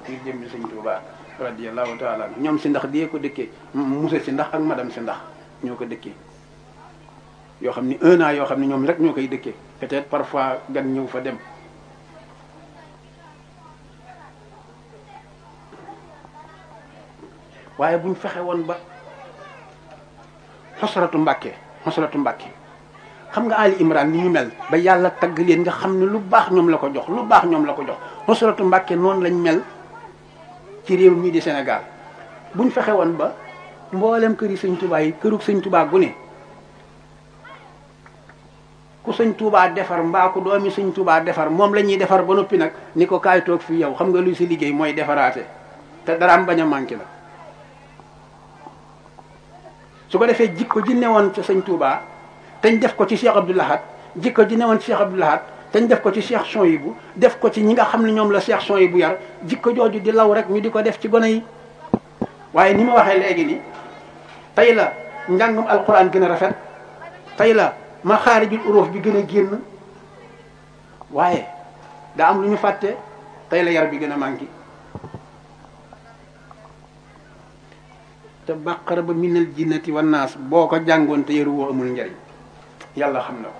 ngir jëmmi sëñ Tuubaa radiyallahu taala ñoom si ndax dee ko dëkkee monsieur si ndax ak madame si ndax ñoo ko dëkkee yoo xam ni un an yoo xam ne ñoom rek ñoo koy dëkkee peut-être parfois gan ñëw fa dem waaye buñ fexe woon ba xosratu mbàkke xosratu mbàkke xam nga Ali Imran ni ñu mel ba yàlla tagg leen nga xam ne lu baax ñoom la ko jox lu baax ñoom la ko jox xosratu mbàkke noonu lañ mel ci réew mii di Sénégal buñ fexe woon ba mboolem kër yi sëñ Touba yi kërug sëñ Touba gu ne ku sëñ Touba defar mbaa ku doomi sëñ Touba defar moom la ñuy defar ba noppi nag ni ko kaay toog fii yow xam nga luy si liggéey mooy defaraate te daraam bañ a manqué la su ko defee jikko ji newoon ci sëñ Touba teñ def ko ci Cheikh Abdou Lahad jikko ji newoon ci Cheikh Abdou Lahad teñ def ko ci Cheikh Souhaïbou def ko ci ñi nga xam ne ñoom la Cheikh Souhaïbou yar jikko jooju di law rek ñu di ko def ci gone yi waaye ni ma waxee léegi ni tey la njàngum alquran gën a rafet tey la ma xaarijul uróof bi gën a génn waaye daa am lu ñu fàtte tey la yar bi gën a manqué te bàqara ba minal jinnati wan naas boo ko jàngoon te yaru woo amul njariñ yàlla xam na ko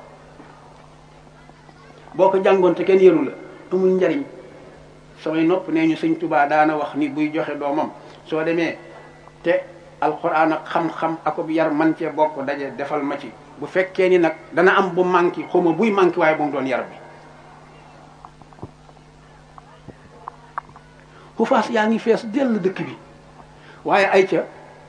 boo ko jàngoon te kenn yaru la amul njariñ samay nopp nee ñu sëñ Tubaa daana wax ni buy joxe doomam soo demee te alxuraan ak xam-xam akub yar man cee bokk daje defal ma ci bu fekkee ni nag dana am bu manqué xawma buy manqué waaye bu mu doon yar bi xufaas yaa ngi fees dell dëkk bi waaye ay ca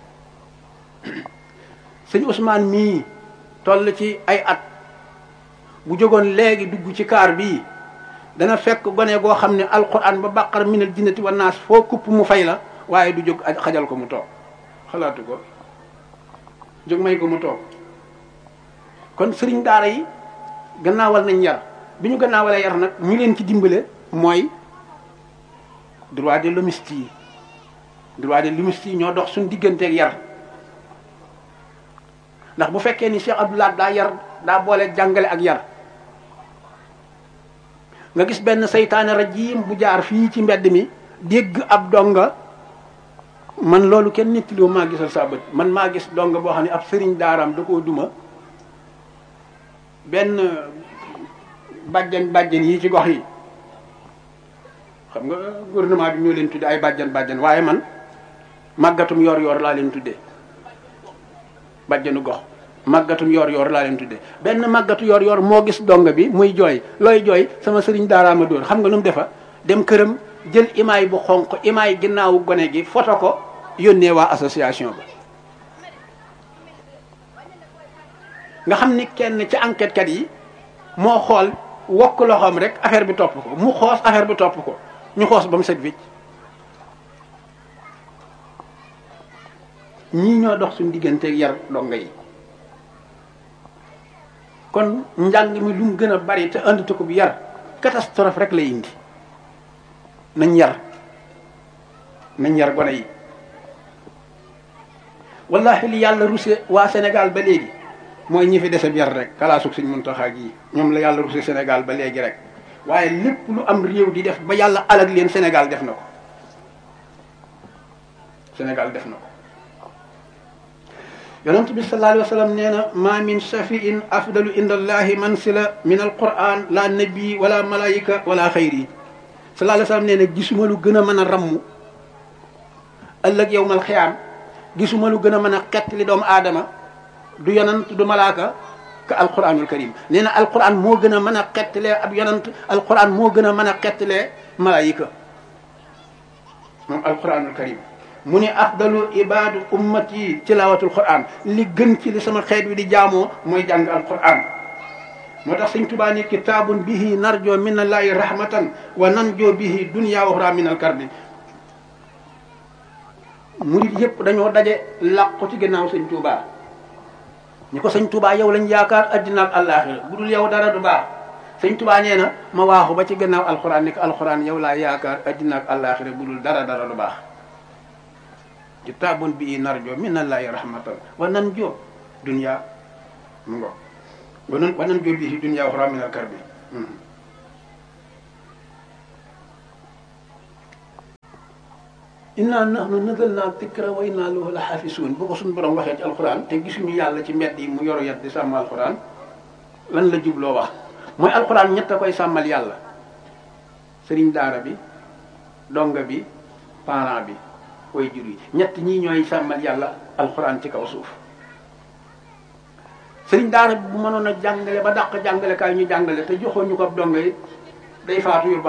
sëñ Ousmane mii toll ci ay at bu jógoon léegi dugg ci kaar bii dana fekk gone goo xam ne alquran ba bàqar minal jinnati wa naas foo kupp mu fay la waaye du jóg xajal ko mu toog xalaatu ko jóg may ko mu toog kon sëriñ daara yi gannaawal nañ yar bi ñu gannaawalee yar nag ñu leen ci dimbale mooy droit de l'hommiste yi droit de l'hommiste yi ñoo dox suñu digganteeg yar ndax bu fekkee ni Cheikh Abdoulaye daa yar daa boole jàngale ak yar nga gis benn seytaane rajim bu jaar fii ci mbedd mi dégg ab donga man loolu kenn nettaliwu maa gisal saa bët man maa gis donga boo xam ne ab sëriñ daaraam da koo duma benn bàjjan bàjjan yi ci gox yi xam nga gouvernement bi ñoo leen tudde ay bàjjan bàjjan waaye man màggatum yor yor laa leen tuddee bàjjanu gox màggatum yor yor laa leen tuddee benn màggatu yor yor moo gis donga bi muy jooy looy jooy sama sëriñ daaraama dóor xam nga nu mu defa dem këram jël imaay bu xonq imaay ginnaawu gone gi foto ko yónnee waa association ba nga xam ni kenn ci enquête kat yi moo xool wokk loxoom rek affaire bi topp ko mu xoos affaire bi topp ko ñu xoos ba mu set wicc ñii ñoo dox suñu digganteeg yar donga yi kon njàng mi lu mu gën a bari te andi ko bi yar catastrophe rek lay indi nañ yar nañ yar gone yi wallahi li yàlla ruse waa Sénégal ba léegi mooy ñi fi dese yar rek kalaasug suñ Muntaxa gi ñoom la yàlla ruse Sénégal ba léegi rek waaye lépp lu am réew di def ba yàlla alag leen Sénégal def na ko Sénégal def na ko yonent bi sallallahu alayhi wa sallam nee na ma min shafiin afdalu inda allahi mansila min alquran la nabi wala malaika wala xayri sallallahu alayhi wa sallam nee na gisuma lu gën a mën a ramm ëllëg yowmal xiyaam gisuma lu gën a mën a xett li doomu aadama du yonant du malaaka ka alquranul karim nee na alquran moo gën a mën a xettalee ab yonant alquran moo gën a mën a xettalee malaayika moom alquranul karim mu ne afdalu ibadu ummati tilawatul quran li gën ci li sama xeet wi di jaamoo mooy jàng alquran moo tax sëñ Tuubaa ni kitaabun bihi narjo min allahi rahmatan wa nanjo bihi dunya wa uxra min alkarbi murid yëpp dañoo daje làqu ci ginnaaw sëñ Tuubaa ñi ko sëñ Tuubaa yow lañ yaakaar addina ak àllaaxira bu dul yow dara du baax sëñ Tuubaa nee na ma waaxu ba ci ginnaaw alquran ni ko alquran yow laa yaakaar addina ak àllaaxira bu dul dara dara du baax kitaabun bi narjo min allahi rahmatan wa nanjo dunya mu ngo wa nan wa nanjo bihi dunya wa uxra min alkarbi inna nahnu nazalna dikra wa inna lahu la xaafisuun bu ko suñu borom waxee ci alxuraan te gisuñu yàlla ci mbedd yi mu yoru yat di sàmm alxuraan lan la jubloo wax mooy alxuraan ñett a koy sàmmal yàlla sëriñ daara bi donga bi parent bi way jur yi ñett ñii ñooy sàmmal yàlla alxuraan ci kaw suuf sëriñ daara bi bu mënoon a jàngale ba dàq jàngale kaay ñu jàngale te joxoon ñu ko donga yi day faatu yu